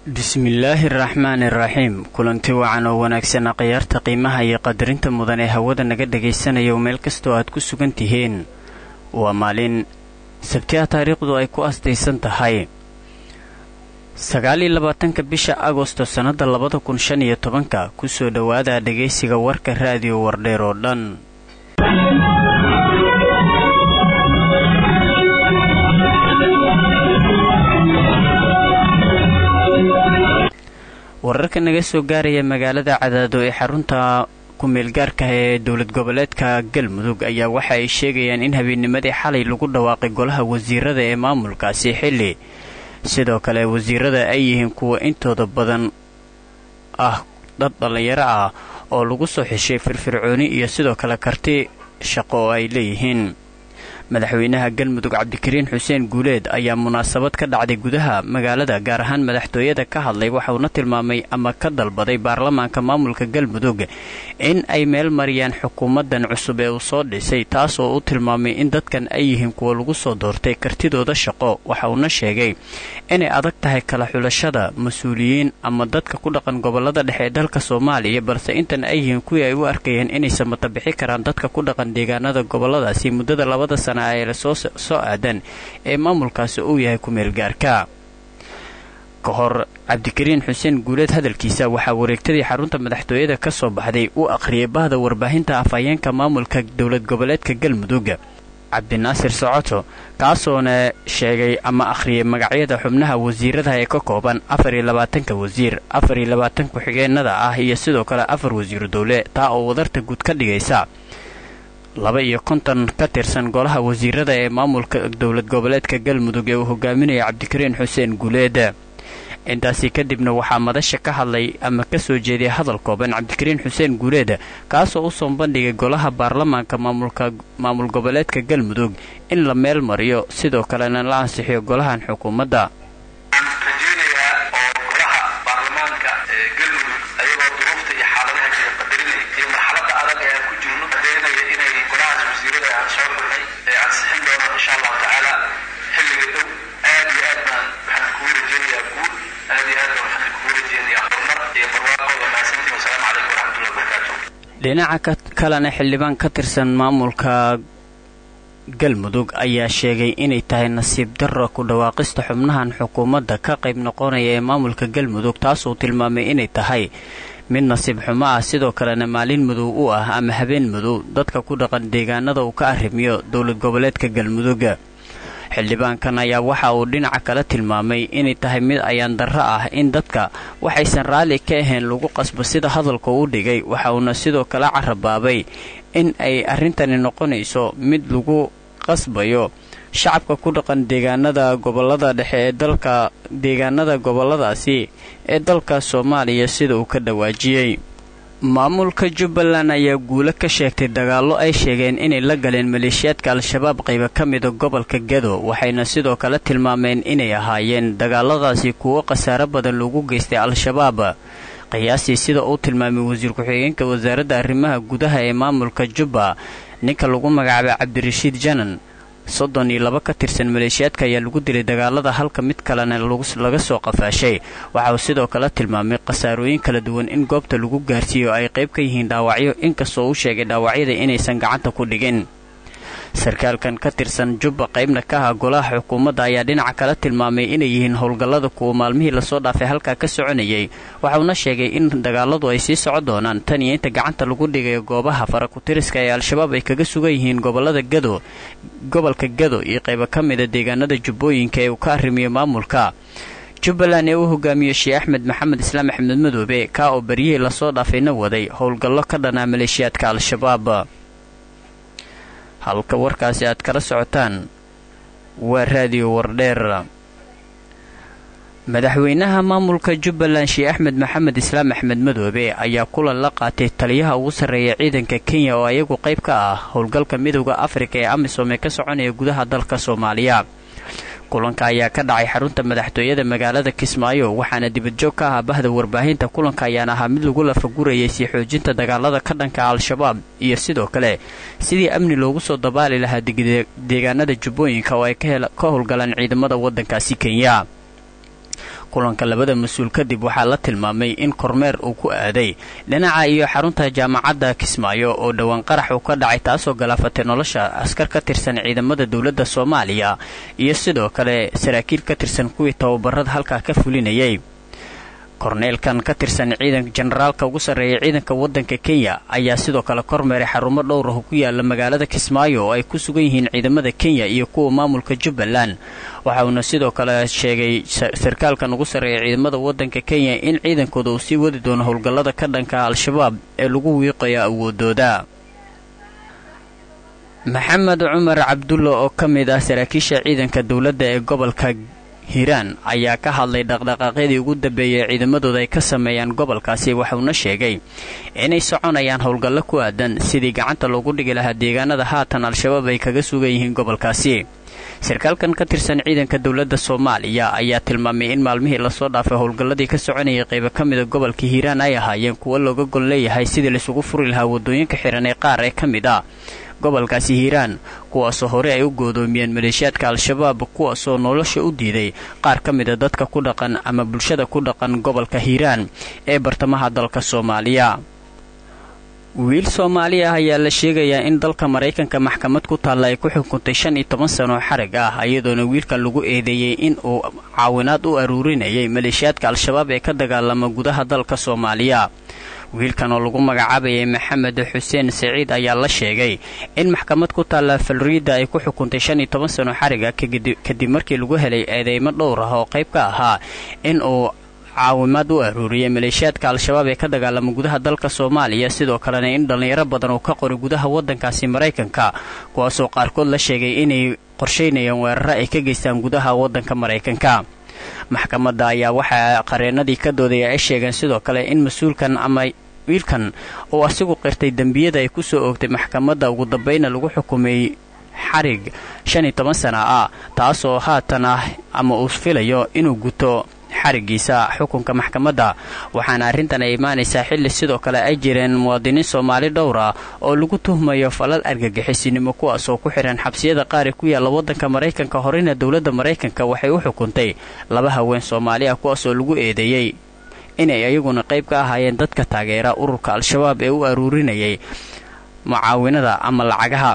bismillaahi araxmaani iraxiim kulanti wacan oo wanaagsan khiyaarta qiimaha iyo qadarinta mudan ee hawada naga dhagaysanayo meel kastoo aad ku sugan tihiin waa maalin sabtiha taariikhdu ay ku astaysan tahay sagaaliyo labaatanka bisha agosto sannada labada kun shan iyo tobanka kusoo dhowaada dhagaysiga warka raadiyo wardheer oo dhan wararka naga soo gaaraya magaalada cadaado ee xarunta ku-meelgaarka ee dowlad goboleedka galmudug ayaa waxa ay sheegayaan in habeennimadii xalay lagu dhawaaqay golaha wasiirada ee maamulkaasi xilli sidoo kale wasiirada ay yihiin kuwa intooda badan ah dad dhallinyaro ah oo lagu soo xeshay firfircooni iyo sidoo kale karti shaqo oo ay leeyihiin madaxweynaha galmudug cabdikariin xuseen guuleed ayaa munaasabad ka dhacday gudaha magaalada gaar ahaan madaxtooyada ka hadlay waxauna tilmaamay ama ka dalbaday baarlamaanka maamulka galmudug in ay meel mariyaan xukuumadan cusub ee uu soo dhisay taas oo u tilmaamay in dadkan ay yihiin kuwa lagu soo doortay kartidooda shaqo waxa uuna sheegay inay adag tahay kala xulashada mas-uuliyiin ama dadka ku dhaqan gobolada dhexe ee dalka soomaaliya balse intan ay yihiin kuwii ay u arkayeen inaysan matabixi karaan dadka ku dhaqan deegaanada goboladaasi muddada labada sana ee soo aadan ee maamulkaasi uu yahay ku-meelgaarka ka hor cabdikariin xuseen guuleed hadalkiisa waxaa wareegtadii xarunta madaxtooyada ka soo baxday uu aqhriyay bahda warbaahinta afhayeenka maamulka dowlad goboleedka galmudug cabdinaasir socoto kaasoona sheegay ama akhriyay magacyada xubnaha wasiiradaha ee ka kooban afar iyo labaatanka wasiir afar iyo labaatan ku-xigeenada ah iyo sidoo kale afar wasiiru dowle taa oo wadarta guud ka dhigaysa laba iyo konton ka tirsan golaha wasiirada ee maamulka dowlad goboleedka galmudug ee uu hogaaminaya cabdikariin xuseen guuleed intaasi kadibna waxaa madasha ka hadlay ama ka soo jeeday hadal kooban cabdikariin xuseen guuleed kaasoo u soo bandhigay golaha baarlamaanka maamul goboleedka galmudug in la meel mariyo sidoo kalena la ansixiyo golahan xukuumadda dhinaca kalena xildhibaan ka tirsan maamulka galmudug ayaa sheegay inay tahay nasiib darro ku dhawaaqista xubnahan xukuumadda ka qayb noqonaya ee maamulka galmudug taasuu tilmaamay inay tahay mid nasiib xumo ah sidoo kalena maalin madow u ah ama habeen madow dadka ku dhaqan deegaanada uu ka arrimiyo dowlad goboleedka galmudug xildhibaankan ayaa waxa uu dhinaca kale tilmaamay inay tahay mid ayaan darro ah in dadka waxaysan raalli ka ahayn lagu qasbo sida hadalka uu dhigay waxa uuna sidoo kale carabaabay in ay arrintani noqonayso mid lagu qasbayo shacabka ku dhaqan deegaanada gobolada dhexe ee dalka deegaanada goboladaasi ee dalka soomaaliya sida uu ka dhawaajiyey maamulka jubbaland ayaa guulo ka sheegtay dagaallo ay sheegeen inay la galeen maleeshiyaadka al-shabaab qayba ka mida gobolka gado waxayna sidoo kale tilmaameen inay ahaayeen dagaaladaasi kuwo khasaaro badan lagu geystay al-shabaab qiyaastii sida uu tilmaamay wasiir ku-xigeenka wasaaradda arrimaha gudaha ee maamulka jubba ninka lagu magacaabay cabdirashiid janan soddon iyo laba ka tirsan maleeshiyaadka ayaa lagu dilay dagaalada halka mid kalena laga soo qafaashay waxa uu sidoo kale tilmaamay khasaarooyin kala duwan in goobta lagu gaarsiiyo ay qayb ka yihiin dhaawacyo inkastoo uu sheegay dhaawacyada inaysan gacanta ku dhigin sarkaalkan ka tirsan jubba qaybna ka aha golaha xukuumadda ayaa dhinaca kale tilmaamay inay yihiin howlgallada kuwa maalmihii lasoo dhaafay halkaa ka soconayay waxauna sheegay in dagaaladu ay sii soco doonaan tan iyo inta gacanta lagu dhigayo goobaha farakutiriska ee al-shabaab ay kaga sugan yihiin gobolada gado gobolka gado iyo qaybo ka mida deegaanada jubbooyinka ee uu ka arrimiyo maamulka jubbaland ee uu hogaamiyo sheekh axmed maxamed islaam axmed madoobe kaa oo baryihii lasoo dhaafayna waday howlgallo ka dhanaa maleeshiyaadka al-shabaab halka warkaasi aad kala socotaan waa raadiyo wardheer madaxweynaha maamulka jubbaland sheekh axmed maxamed islaam axmed madoobe ayaa kulan la qaatay taliyaha ugu sarreeya ciidanka kenya oo ayagu qayb ka ah howlgalka midooda afrika ee amisom ee ka soconaya gudaha dalka soomaaliya kulanka ayaa ka dhacay xarunta madaxtooyada magaalada kismaayo waxaana dibadjoog ka ahaa bahda warbaahinta kulanka ayaana ahaa mid lagu lafagurayay sii xoojinta dagaalada ka dhanka al-shabaab iyo sidoo kale sidii amni loogu soo dabaali lahaa deegaanada jubbooyinka oo ay ka howlgalaan ciidamada waddankaasi kenya kulanka labada mas-uul kadib waxaa la tilmaamay in kormeer uu ku aaday dhinaca iyo xarunta jaamacadda kismaayo oo dhowaan qarax uu ka dhacay taasoo galaafatay nolosha askar ka tirsan ciidamada dowladda soomaaliya iyo sidoo kale saraakiil ka tirsan kuwii tababarada halkaa ka fulinayay korneelkan ka tirsan ciidanka generaalka ugu sarreeya ciidanka waddanka kenya ayaa sidoo kale kormeeray xarumo dhowr ah ku yaala magaalada kismaayo oo ay ku sugan yihiin ciidamada kenya iyo kuwa maamulka jubbaland waxa uuna sidoo kale sheegay sarkaalkan ugu sarreeya ciidamada waddanka kenya in ciidankooda uu sii wadi doono howlgallada ka dhanka al-shabaab ee lagu wiiqayo awoodooda maxamed cumar cabdulla oo ka mid ah saraakiisha ciidanka dowladda ee gobolka hiiraan ayaa ka hadlay dhaqdhaqaaqyadii ugu dambeeyay ciidamadooda ay ka sameeyaan gobolkaasi waxauna sheegay inay soconayaan howlgallo ku aadan sidii gacanta loogu dhigi lahaa deegaanada haatan al-shabaab ay kaga sugan yihiin gobolkaasi sarkaalkan ka tirsan ciidanka dowladda soomaaliya ayaa tilmaamay in maalmihii lasoo dhaafay howlgalladii ka soconayay qaybo ka mida gobolka hiiraan ay ahaayeen kuwo looga gol leeyahay sidii laisugu furi lahaa waddooyinka xihan ee qaar ee ka mid ah gobolkaasi hiiraan kuwaasoo hore ay u goodoomiyeen maleeshiyaadka al-shabaab kuwaasoo nolosha u diiday qaar ka mida dadka ku dhaqan ama bulshada ku dhaqan gobolka hiiraan ee bartamaha dalka soomaaliya wiil soomaali ah ayaa la sheegayaa in dalka maraykanka maxkamad ku taalla ay ku xukuntay shan iyo toban sanoo xarig ah iyadoona wiilkan lagu eedeeyey in uu caawinaad u aruurinayay maleeshiyaadka al-shabaab ee ka dagaalama gudaha dalka soomaaliya wiilkan oo lagu magacaabayay maxamed xuseen saciid ayaa la sheegay in maxkamad ku taalla falriida ay ku xukuntay shan iyo toban sano xariga kadib markii lagu helay eedeymo dhowr ah oo qayb ka ahaa in uu caawimaad u aruuriyay maleeshiyaadka al-shabaab ee ka dagaalama gudaha dalka soomaaliya sidoo kalena in dhallinyaro badan uu ka qoray gudaha waddankaasi maraykanka kuwaasoo qaarkood la sheegay inay qorshaynayaan weeraro ay ka geystaan gudaha waddanka maraykanka maxkamadda ayaa waxaa qareenadii ka doodaya ay sheegeen sidoo kale in mas-uulkan ama wiilkan uu asigu qirtay dembiyada ay ku soo oogtay maxkamadda ugu dambayna lagu xukumay xarig shan iyo toban sana ah taasoo haatan ah ama uu filayo inuu guto xarigiisa xukunka maxkamadda waxaana arrintan ay imaanaysaa xilli sidoo kale ay jireen muwaadiniin soomaali dhowr ah oo lagu tuhmayo falal argagixisinimo kuwaasoo ku xidhan xabsiyada qaar ee ku yaalla waddanka maraykanka horena dowladda maraykanka waxay u xukuntay laba haween soomaali ah kuwaasoo lagu eedeeyey inay ayaguna qayb ka ahaayeen dadka taageera ururka al-shabaab ee u aruurinayay mucaawinada ama lacagaha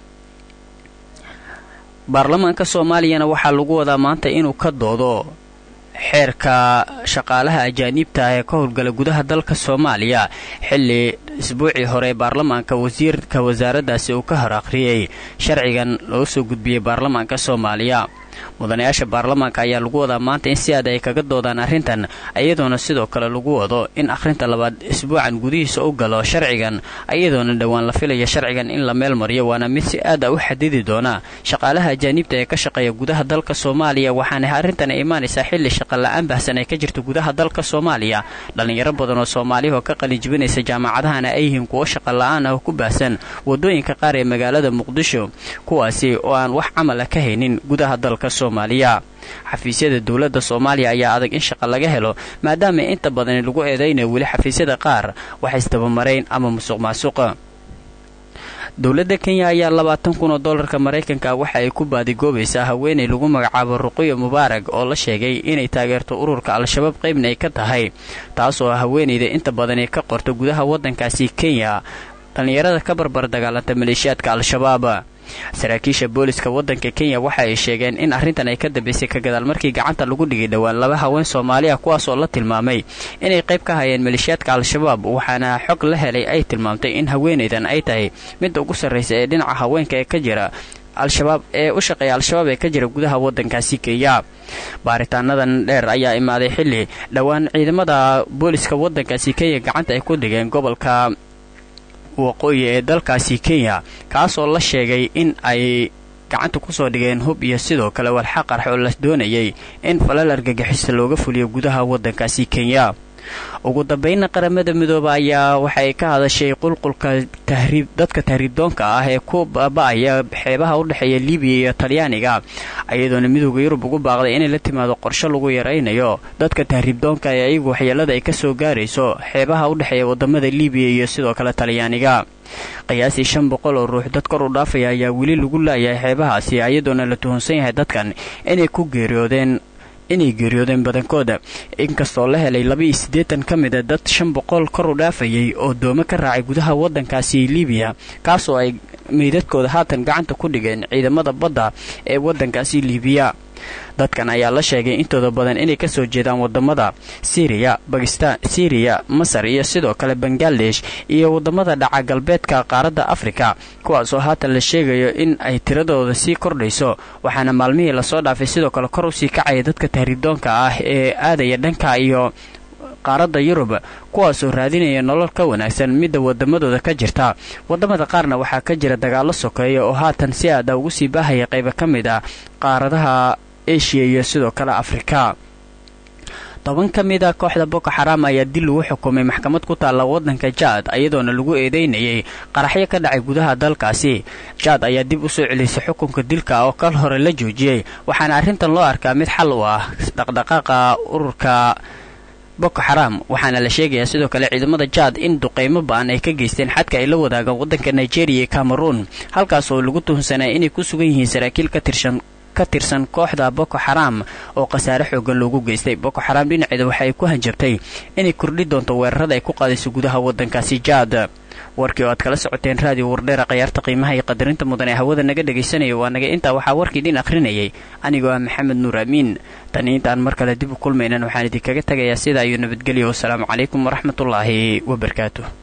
baarlamaanka soomaaliyana waxaa lagu wadaa maanta inuu ka doodo xeerka shaqaalaha ajaaniibta ah ee ka howlgala gudaha dalka soomaaliya xilli isbuucii hore baarlamaanka wasiirka wasaaraddaasi uu ka hor akhriyey sharcigan loo soo gudbiyey baarlamaanka soomaaliya mudanayaasha baarlamaanka ayaa lagu wadaa maanta in si aad ay kaga doodaan arrintan iyadoona sidoo kale lagu wado in akhrinta labaad isbuucan gudihiisa u galo sharcigan iyadoona dhowaan la filaya sharcigan in la meel mariyo waana mid si aad a u xadidi doona shaqaalaha ajaaniibta ee ka shaqeeya gudaha dalka soomaaliya waxaana arrintan ay imaanaysaa xilli shaqala-aan bahsan ay ka jirto gudaha dalka soomaaliya dhallinyaro badan oo soomaaliya oo ka qalinjibinaysa jaamacadahana ay yihiin kuwo shaqala-aan ah oo ku baahsan wadooyinka qaar ee magaalada muqdisho kuwaasi oo aan wax camala ka haynin gudaha dalka soomaaliya xafiisyada dowladda soomaaliya ayaa adag in shaqa laga helo maadaama inta badani lagu eedaynayo weli xafiisyada qaar wax isdabamarayn ama musuq maasuqa dowladda kenya ayaa labaatan kun oo dollarka maraykanka waxa ay ku baadigoobaysaa haweenay lagu magacaabo ruqiyo mubaarag oo la sheegay inay taageerto ururka al-shabaab qaybna ay ka tahay taasoo haweenayda inta badani ka qorta gudaha waddankaasi kenya dhallinyarada ka barbar dagaalanta maleeshiyaadka al-shabaab saraakiisha booliska waddanka kenya waxa ay sheegeen in arrintan ay ka dambaysay ka gadaal markii gacanta lagu dhigay dhowaan laba haween soomaali ah kuwaasoo la tilmaamay inay qayb ka hayeen maleeshiyaadka al-shabaab waxaana xog la helay ay tilmaamtay in haweenaydan ay tahay midda ugu sarraysa ee dhinaca haweenka ee ka jira al-shabaab ee u shaqeeya al-shabaab ee ka jira gudaha waddankaasi kenya baaritaanadan dheer ayaa imaaday xilli dhowaan ciidamada booliska waddankaasi kenya gacanta ay ku dhigeen gobolka waqooyi ee dalkaasi kenya kaasoo la sheegay in ay gacanta kusoo dhigeen hub iyo sidoo kale walxa qarx oo la doonayay in falal argagixisa looga fuliyo gudaha waddankaasi kenya ugu dambaynna qaramada midooba ayaa waxay ka hadashay qulqulka tahriib dadka tahriibdoonka ah ee ku baaba'aya xeebaha u dhexeeya libiya iyo talyaaniga iyadoona midooda yurub ugu baaqday inay la timaado qorshe lagu yaraynayo dadka tahriibdoonka ee ayagu waxyeelada ay ka soo gaarayso xeebaha u dhexeeya wadamada libiya iyo sidoo kale talyaaniga qiyaasii shan boqol oo ruux dad kor u dhaafaya ayaa weli lagu laayahay xeebahaasi iyadoona la tuhunsan yahay dadkan inay ku geeriyoodeen inay geeriyoodeen badankooda inkastoo la helay labaiyo siddeetan ka mida dad shan boqol kor u dhaafayay oo doomo ka raacay gudaha waddankaasi libiya kaasoo ay meydadkooda haatan gacanta ku dhigeen ciidamada badda ee waddankaasi libiya dadkan ayaa la sheegay intooda badan inay kasoo jeedaan wadamada syriya bakistan syriya masar iyo sidoo kale bangaladesh iyo wadamada dhaca galbeedka qaaradda afrika kuwaasoo haatan la sheegayo in ay tiradooda sii kordhayso waxaana maalmihii lasoo dhaafay sidoo kale kor usii kacaya dadka tahriidoonka ah ee aadaya dhanka iyo qaaradda yurub kuwaasoo raadinaya nolol ka wanaagsan midda wadamadooda ka jirta wadamada qaarna waxaa ka jira dagaallo sokeeya oo haatan si aada ugu sii baahaya qayba ka mid ah qaaradaha eshiya iyo sidoo kale afrika toban ka mid a kooxda boko xaraam ayaa dil lagu xukumay maxkamad ku taalla waddanka jaad iyadoona lagu eedeynayay qaraxyo ka dhacay gudaha dalkaasi jaad ayaa dib u soo celisay xukunka dilka oo kal hore la joojiyey waxaana arrintan loo arkaa mid xal u ah dhaqdhaqaaqa ururka boko xaraam waxaana la sheegayaa sidoo kale ciidamada jaad in duqeymo ba-an ay ka geysteen xadka ay la wadaagaan waddanka nigeria iyo cameroon halkaas oo lagu tuhunsanaya inay ku sugan yihiin saraakiil ka tirsan ka tirsan kooxda boko xaraam oo khasaare xoogan loogu geystay boko xaraam dhinaceeda waxa ay ku hanjabtay inay kordhi doonto weerarada ay ku qaadayso gudaha waddankaasi jaad warkii oo aad kala socoteen raadiyo wardheera khayaarta qiimaha iyo qadarinta mudan ee hawada naga dhegaysanaya waa naga intaa waxaa warkii dhin akhrinayay anigoo ah maxamed nuur amiin tani intaan mar kale dib u kulmaynan waxaan idinkaga tegayaa sidaa iyo nabadgelyo wasalaamu calaykum waraxmatullaahi wabarakaatu